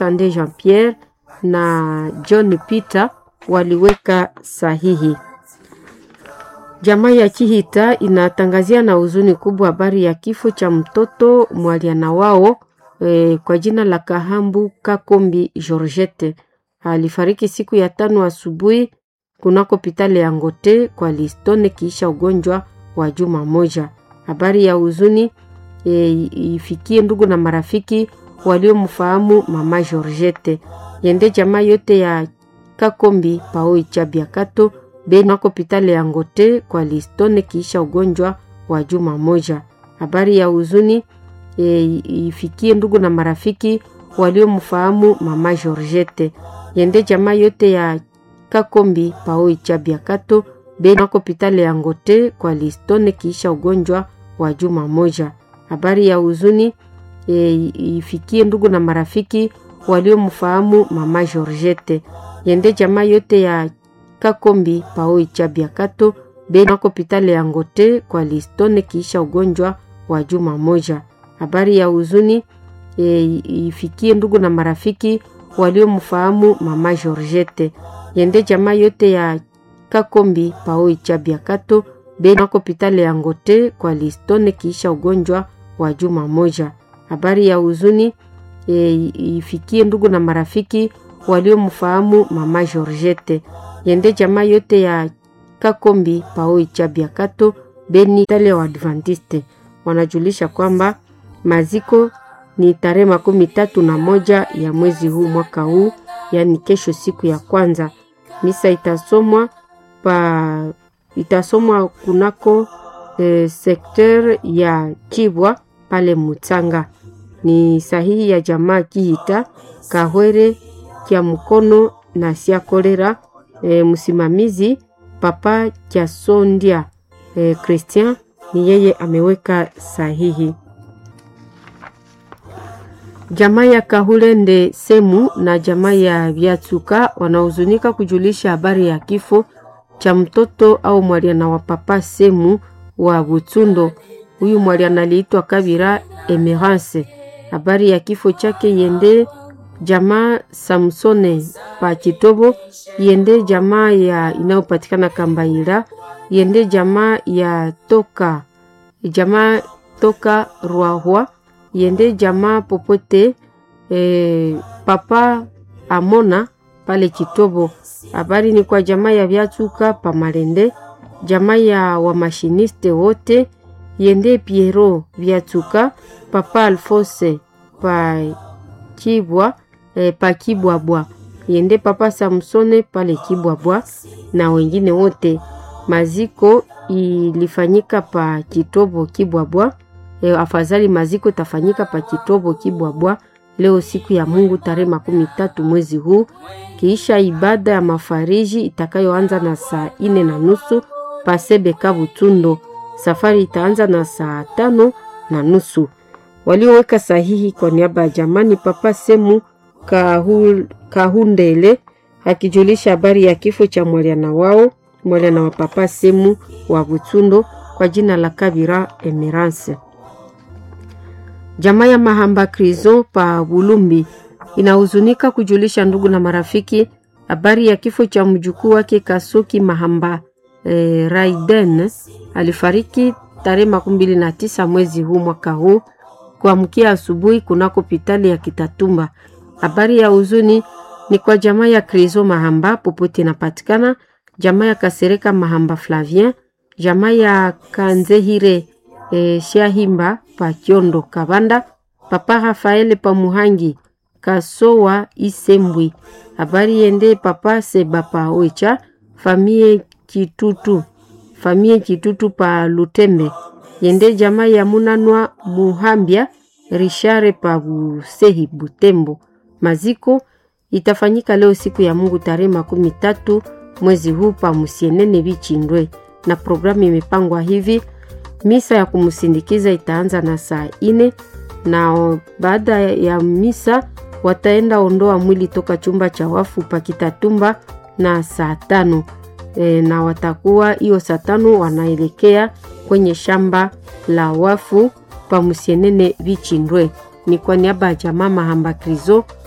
Sande Jean Pierre na John Peter waliweka sahihi. Jamaa ya Chihita inatangazia na huzuni kubwa habari ya kifo cha mtoto mwaliana wao e, kwa jina la Kahambu Kakombi Georgette. Alifariki siku ya tano asubuhi kunako pitale ya Ngote kwa Listone kiisha ugonjwa wa juma moja. Habari ya huzuni e, ifikie ndugu na marafiki waliomfahamu mama Georgette. Yende jamaa yote ya Kakombi Paoi Chabiakato benako pitale ya Ngote kwa Listone kiisha ugonjwa wa juma moja. Habari ya huzuni e, ifikie ndugu na marafiki waliomfahamu mama Georgette. Yende jamaa yote ya Kakombi Paoi Chabiakato benako pitale ya Ngote kwa Listone kiisha ugonjwa wa juma moja. Habari ya huzuni e, ifikie ndugu na marafiki waliomfahamu mama Georgette. Yende jamaa yote ya Kakombi Paoi Chabiakato benako pitale ya Ngote kwa Listone kiisha ugonjwa wa juma moja. Habari ya huzuni e, ifikie ndugu na marafiki waliomfahamu mama Georgette. Yende jamaa yote ya Kakombi Paoi Chabiakato benako pitale ya Ngote kwa Listone kiisha ugonjwa wa juma moja. Habari ya huzuni e, ifikie ndugu na marafiki waliomfahamu mama Georgette. Yende jamaa yote ya Kakombi Paoi Chabiakato beni tale wa Adventiste wanajulisha kwamba maziko ni tarehe makumi tatu na moja ya mwezi huu mwaka huu, yaani kesho, siku ya kwanza. Misa itasomwa pa itasomwa kunako e, sekter ya Chibwa pale Mutsanga. Ni sahihi ya jamaa Kihita Kahwere kya mkono na sia kolera. E, msimamizi Papa Kyasondia e, Christian ni yeye ameweka sahihi. Jamaa ya Kahulende Semu na jamaa ya Vyatsuka wanahuzunika kujulisha habari ya kifo cha mtoto au mwaliana wa Papa Semu wa Butsundo. Huyu mwaliana aliitwa Kabira Emerance. Habari ya kifo chake yende jamaa Samsone pa Chitobo, yende jamaa ya inayopatikana Kambaira, yende jamaa ya toka jamaa toka Rwahwa, yende jamaa popote e, papa Amona pale Chitobo. Habari ni kwa jamaa ya Vyatsuka pa Malende, jamaa ya wamashiniste wote, yende Piero Vyatsuka, papa Alfose pa Kibwa e, pa Kibwabwa, yende papa Samsone pale Kibwabwa na wengine wote. Maziko ilifanyika pa Kitobo Kibwabwa. E, afadhali maziko itafanyika pa Kitobo Kibwabwa leo siku ya Mungu tarehe makumi tatu mwezi huu, kiisha ibada ya mafariji itakayoanza na saa ine na nusu pasebe Kabutundo. Safari itaanza na saa tano na nusu. Walioweka sahihi kwa niaba ya jamani Papa Semu Kahul, Kahundele akijulisha habari ya kifo cha mwaliana wao mwaliana wa Papa Semu wa Butundo kwa jina la Kabira Emerance. Jamaa ya Mahamba Krizo pa Bulumbi inahuzunika kujulisha ndugu na marafiki habari ya kifo cha mjukuu wake Kasuki Mahamba e, Raiden alifariki tarehe makumi mbili na tisa mwezi huu mwaka huu kuamkia asubuhi kunako pitali ya Kitatumba. Habari ya huzuni ni kwa jamaa ya Krizo Mahamba popote inapatikana, jamaa ya Kasereka Mahamba Flavien, jamaa ya Kanzehire e, Shahimba pa Kiondo Kabanda, papa Rafaele pa Muhangi Kasowa Isembwi. Habari yende papa Seba pa Oicha, famie Kitutu, famie Kitutu pa Lutembe, yende jamaa ya Munanwa Muhambia Rishare pa Busehi Butembo. Maziko itafanyika leo siku ya Mungu tarehe makumi tatu mwezi huu pa Musienene Bichindwe, na programu imepangwa hivi Misa ya kumsindikiza itaanza na saa ine na baada ya misa wataenda ondoa mwili toka chumba cha wafu pakitatumba na saa tano e, na watakuwa hiyo saa tano wanaelekea kwenye shamba la wafu pa Musienene Vichindwe. Ni kwa niaba ya jamaa Mahamba Krizo